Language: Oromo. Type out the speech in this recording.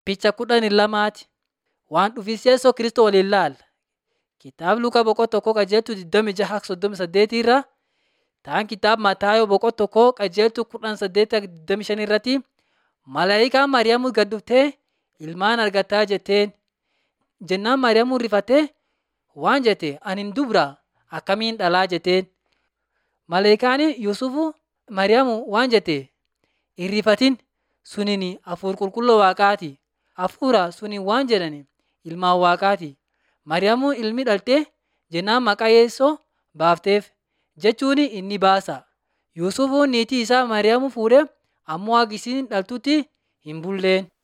Picha kudhanii lamaati. Waan dhufis Yesuus Kiristoos waliin ilaalla. Kitaaba Lukaa boqonnaa tokkoo qajeeltuu 26 irra ta'an kitaaba Mataayoo boqonnaa tokkoo qajeeltuu 18 irratti malaayikaan Maariyaamuu gad dhuftee ilmaan argataa jetteen. Jennaan Maariyaamuu rifattee waan jette ani dubra akkamiin dhalaa jetteen. Malaayikaan Yuusufuu Maariyaamuu waan jette hin rifatin suniin hafuura qulqulluu waaqaati. Hafuura suniin waan jedhan ilmaan waaqaati. Maariyaamuu ilmi dhaltee jennaan maqaa Yesuus baafteef jechuun inni baasa. Yuusufuun niitii isaa Maariyaamuu fuudhee ammoo akka isiin dhaltutti hin bulleen.